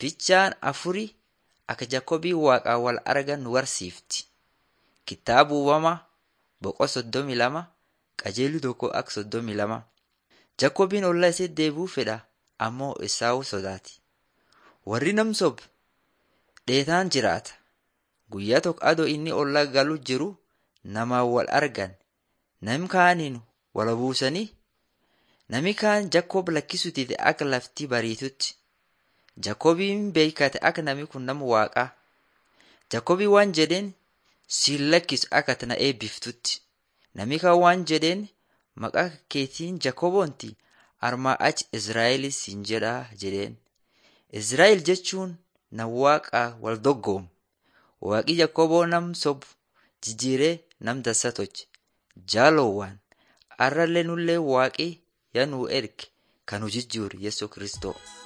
Fichaan afurii akka Jakoobii waaqaa wal argan nu barsiifti. Kitaaba uumamaa boqoo soddomii lama qajeeluu tokko akka soddomii lama. Jakoobiin ollaa isee deebi'uu fedha ammoo Esaawuu sodaati. Warri nam sobu dheetaan jiraata. Guyyaa tokko adoo inni ollaa galuu jiru namaan wal argan. Nami kaaniin wal buusanii nami kaan Jakoob lakkisuu dide akka lafti bariitutti. Jakoobiin beekate akka nami kun nama waaqaa. Jakoobii waan jedheen siin lakkisu akka ati na eebbiftutti. Nami kaan waan jedheen maqaa keetiin Jakooboonti armaa achi Izraa'el siin jedhaa jedheen. Izraa'el jechuun nama waaqaa wal doggoomu. Waaqi Jakooboo nam sobu jijjiiree nam dansa tolche. Jaalowwan har'allee nullee waaqi yaa nuu erge kan nu jijjiiru Yesuus Kiristoo.